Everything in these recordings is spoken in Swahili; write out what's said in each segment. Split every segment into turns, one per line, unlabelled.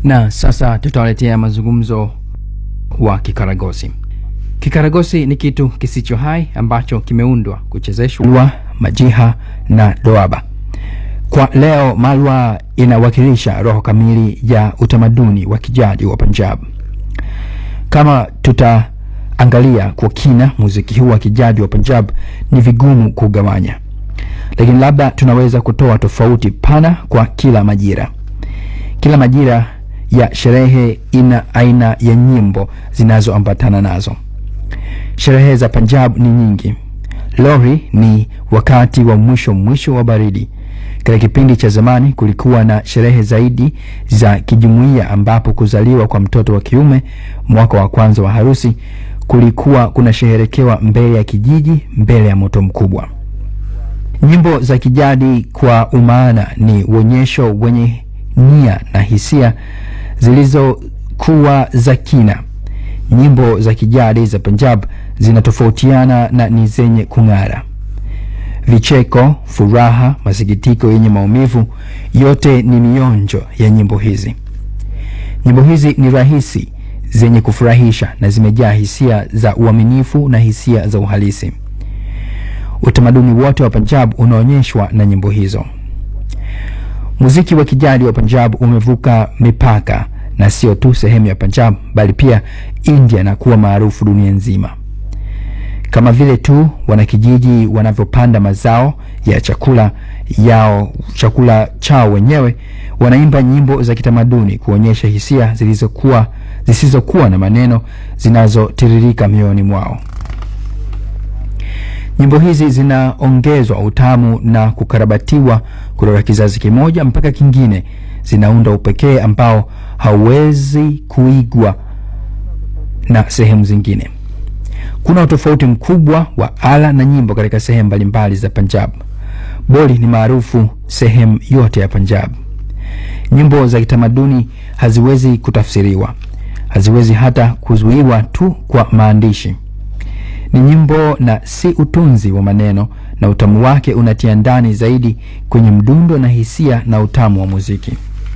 Na sasa tutawaletea mazungumzo wa kikaragosi. Kikaragosi ni kitu kisicho hai ambacho kimeundwa kuchezeshwa majiha na doaba. Kwa leo, malwa inawakilisha roho kamili ya utamaduni wa kijadi wa Punjab. Kama tutaangalia kwa kina muziki huu wa kijadi wa Punjab, ni vigumu kugawanya, lakini labda tunaweza kutoa tofauti pana kwa kila majira. Kila majira ya sherehe ina aina ya nyimbo zinazoambatana nazo. Sherehe za Punjab ni nyingi. Lohri ni wakati wa mwisho mwisho wa baridi. Katika kipindi cha zamani kulikuwa na sherehe zaidi za kijumuiya, ambapo kuzaliwa kwa mtoto wa kiume, mwaka wa kwanza wa harusi, kulikuwa kunasheherekewa mbele ya kijiji, mbele ya moto mkubwa. Nyimbo za kijadi kwa umaana ni uonyesho wenye nia na hisia zilizokuwa za kina. Nyimbo za kijadi za Punjab zinatofautiana na ni zenye kung'ara. Vicheko, furaha, masikitiko yenye maumivu, yote ni mionjo ya nyimbo hizi. Nyimbo hizi ni rahisi, zenye kufurahisha na zimejaa hisia za uaminifu na hisia za uhalisi. Utamaduni wote wa Punjab unaonyeshwa na nyimbo hizo. Muziki wa kijadi wa Punjab umevuka mipaka na sio tu sehemu ya Punjab bali pia India na kuwa maarufu dunia nzima. Kama vile tu wanakijiji wanavyopanda mazao ya chakula yao chakula chao wenyewe, wanaimba nyimbo za kitamaduni kuonyesha hisia zilizokuwa zisizokuwa na maneno zinazotiririka mioyoni mwao. Nyimbo hizi zinaongezwa utamu na kukarabatiwa kutoka kizazi kimoja mpaka kingine, zinaunda upekee ambao hauwezi kuigwa na sehemu zingine. Kuna utofauti mkubwa wa ala na nyimbo katika sehemu mbalimbali za Punjab. Boli ni maarufu sehemu yote ya Punjab. Nyimbo za kitamaduni haziwezi kutafsiriwa, haziwezi hata kuzuiwa tu kwa maandishi. Ni nyimbo na si utunzi wa maneno, na utamu wake unatia ndani zaidi kwenye mdundo na hisia na utamu wa muziki.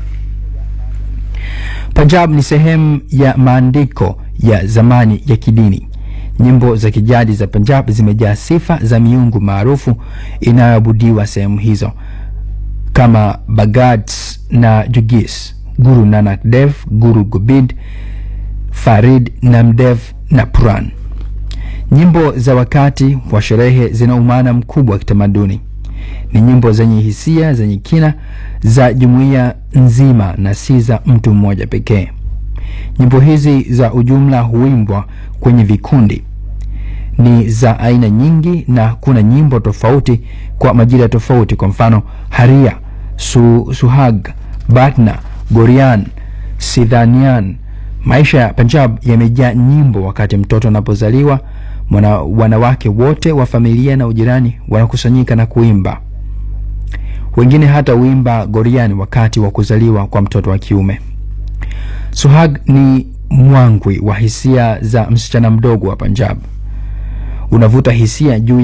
Punjab ni sehemu ya maandiko ya zamani ya kidini. Nyimbo za kijadi za Punjab zimejaa sifa za miungu maarufu inayoabudiwa sehemu hizo kama Bhagats na Jugis, Guru Nanak Dev, Guru Gobind, Farid Namdev na Puran. Nyimbo za wakati wa sherehe zina umaana mkubwa wa kitamaduni. Ni nyimbo zenye hisia zenye kina za jumuiya nzima na si za mtu mmoja pekee. Nyimbo hizi za ujumla huimbwa kwenye vikundi, ni za aina nyingi na kuna nyimbo tofauti kwa majira tofauti. Kwa mfano, Haria, su, Suhag, Batna, Gorian, Sidhanian. Maisha ya Punjab yamejaa nyimbo. Wakati mtoto anapozaliwa, mwana, wanawake wote wa familia na ujirani wanakusanyika na kuimba. Wengine hata huimba Gorian wakati wa kuzaliwa kwa mtoto wa kiume. Suhag ni mwangwi wa hisia za msichana mdogo wa Punjab, unavuta hisia juu